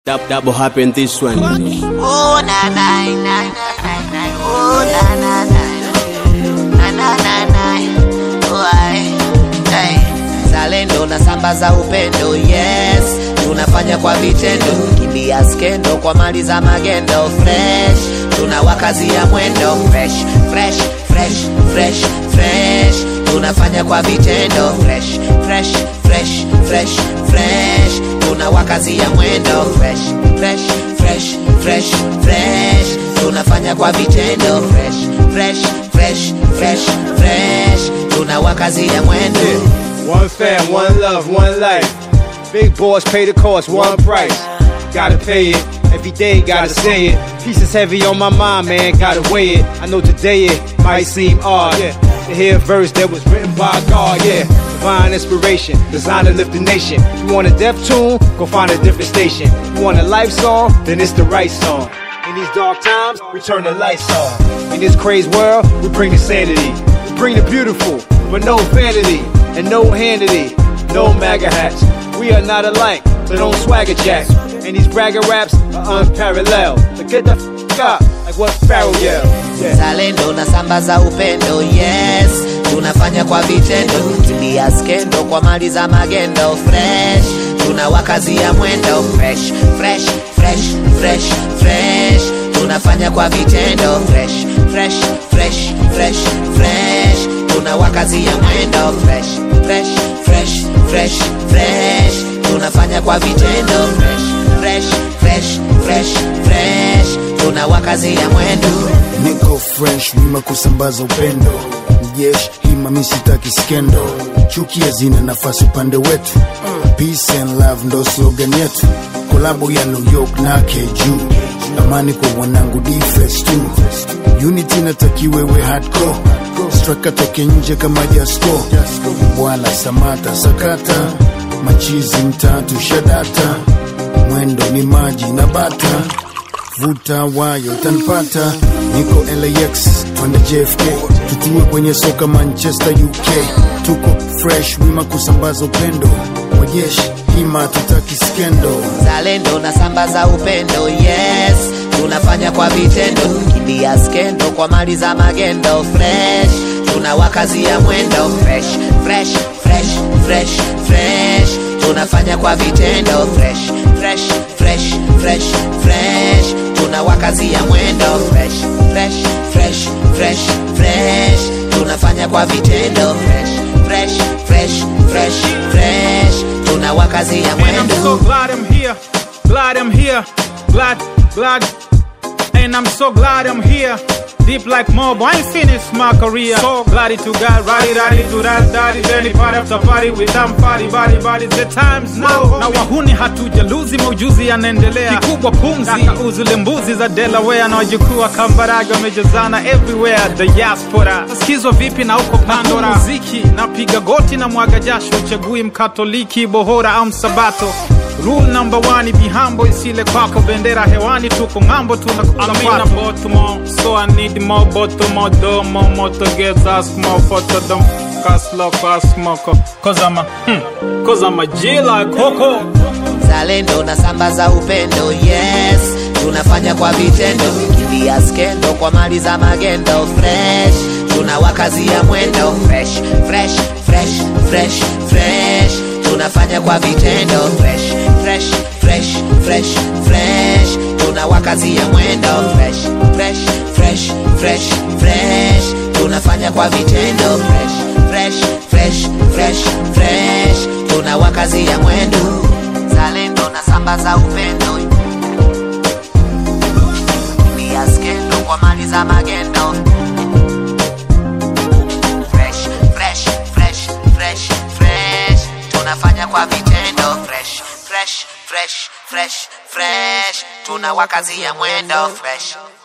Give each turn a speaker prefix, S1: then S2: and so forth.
S1: Dab- Double happen this one.
S2: Oh na na na na na na. Oh na na na na na na na. Oh ai. Hey. Zalendo na sambaza upendo yes tunafanya kwa vitendo kimbia skendo kwa mali za magendo fresh tunawakazia mwendo fresh fresh fresh fresh fresh tunafanya kwa vitendo fresh fresh fresh fresh fresh tunawakazia mwendo fresh fresh fresh fresh fresh tunafanya kwa vitendo fresh fresh fresh fresh fresh tunawakazia mwendo
S3: One fam, one love, one life. Big boys pay the cost, one price. Gotta pay it. Every day, gotta say it. Pieces heavy on my mind, man, gotta weigh it. I know today it might seem odd. Yeah. To hear a verse that was written by God, yeah. Divine inspiration, designed to lift the nation. You want a deaf tune? Go find a different station. You want a life song? Then it's the right song. In these dark times, we turn the lights on. In this crazy world, we bring the sanity. We bring the beautiful, but no vanity and no handity, no MAGA hats. We are not alike, so don't swagger jack. And these bragger raps are unparalleled. So get the f up, like what Pharaoh yelled. Yeah.
S2: zalendo na sambaza upendo yes tunafanya kwa vitendo kimbia skendo kwa mali za magendo fresh tunawakazia mwendo fresh fresh fresh fresh fresh tunafanya kwa vitendo fresh fresh fresh fresh fresh tunawakazia mwendo fresh fresh fresh fresh fresh tunafanya kwa vitendo fresh fresh fresh fresh fresh tunawakazia mwendo
S4: niko fresh wima kusambaza upendo jesh hima misitaki skendo chuki hazina nafasi upande wetu peace and love ndo slogan yetu kolabo ya new york na keju amani kwa mwanangu defes tu unity natakiwewe hardcore straka toke nje kama jasko bwana samata sakata machizi mtatu shadata mwendo ni maji na bata vuta wayo tanpata niko lax twende jfk tutue kwenye soka manchester uk tuko fresh wima kusambaza upendo wajeshi hima tutaki skendo
S2: zalendo na sambaza upendo yes tunafanya kwa vitendo kimbia skendo kwa mali za magendo fresh tunawakazia mwendo fresh fresh fresh fresh fresh tunafanya kwa vitendo fresh fresh fresh fresh fresh tunawakazia mwendo fresh fresh fresh fresh fresh tunafanya kwa vitendo fresh fresh fresh fresh fresh tunawakazia
S5: And I'm so
S2: mwendo
S5: glad I'm here, glad I'm here, glad, glad. And I'm so glad I'm here. Deep like mob, I ain't finished my career. So glad to God, ready, ready to that, daddy, any part after party with them party, body, body, the times now. Na wahuni hatuja luzi, maujuzi yanaendelea. Kikubwa pumzi, kauzi lembuzi za Delaware na wajukuu wa Kambarage wamejazana everywhere, the diaspora. Sikizwa vipi na uko Pandora? Muziki, napiga goti na mwaga jasho, uchagui mkatoliki, bohora au msabato. Rule number one, be humble, isile kwako bendera hewani, tuko ng'ambo tunakuamina botumo, so I need more botumo, domo, moto gets ask more photo, them cast lock, ask moko, cause I'm a, hmm, cause I'm a G like Coco.
S2: zalendo na sambaza upendo yes tunafanya kwa vitendo kimbia skendo kwa mali za magendo fresh tunawakazia mwendo fresh fresh fresh fresh fresh tunafanya kwa vitendo fresh fresh fresh fresh fresh tunawakazia mwendo fresh fresh fresh fresh fresh tunafanya kwa vitendo fresh fresh fresh fresh fresh tunawakazia mwendo zalendo na sambaza upendo pia skendo kwa mali za magendo fresh fresh fresh fresh fresh tunafanya kwa vitendo fresh fresh fresh fresh fresh tunawakazia mwendo fresh